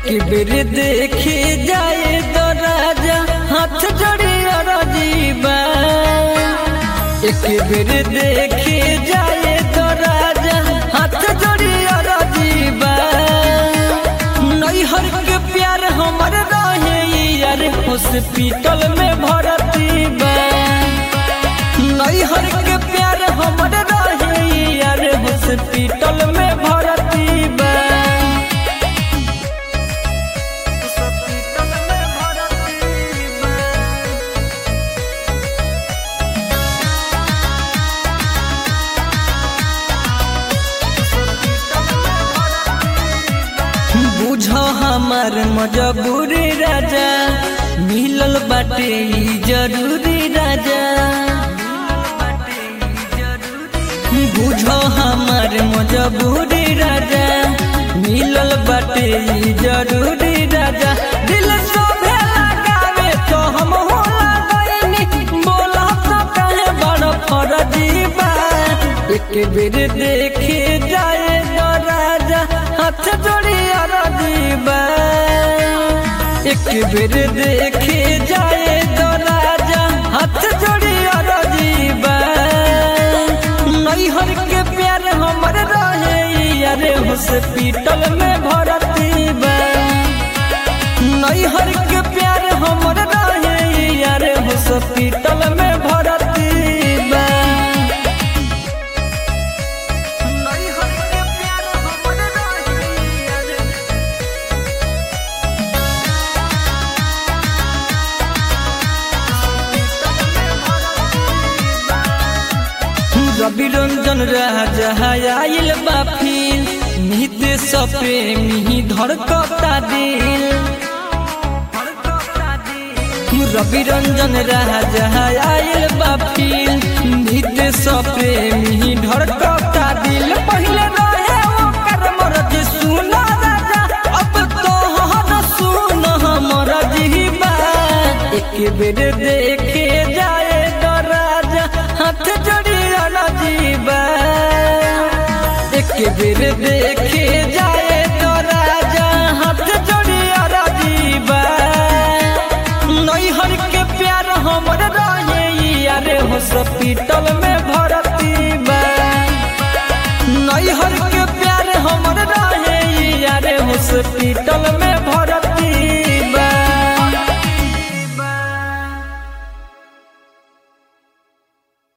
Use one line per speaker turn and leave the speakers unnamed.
एक बेर देखे जाए तो राजा हाथ जोड़ी अरजीबा एक बेर देखे जाए तो राजा हाथ जोड़ी अरजीबा नैहर के प्यार हमर रहे यार हॉस्पिटल में भर्ती बा नैहर के प्यार हमर रहे यार हॉस्पिटल में भर्ती बा बुझ हमार मजबूरी राजा मिलल बाटे ई जरूरी राजा बुझ हमार मजबूरी राजा मिलल बाटे ई जरूरी राजा दिल सोभे लगावे तो हम होला गईनी बोला तो कहे बड़ फरजी बा एक बेर देखे जाए तो राजा हाथ जोड़ी अरजीबा एक बेर देखे जाए तो राजा हाथ जोड़ी अरजीबा नैहर के प्यार हमर रहे यारे हॉस्पिटल में भर्ती बा नैहर के प्यार हमर रहे यारे हॉस्पिटल में भर्ती बा नैहर के प्यार हमर रहे यारे रवि रंजन राजा आयल बाफिल नित सप्रेमी धड़कता दिल रवि रंजन राजा आयल बाफिल नित सप्रेमी धड़कता दिल पहले रहे ओकर मर्जी सुना राजा अब तोहर सुन हमर जीवा एक बेर देखे जाए तो राजा हाथ जोड़ी जीवा एक बेर देखे जाए तो राजा हाथ जोड़ी जीवा नैहर के प्यार हमर रहे यार हॉस्पिटल में भर्ती बा नैहर के प्यार हमर रहे यार हॉस्पिटल में भर्ती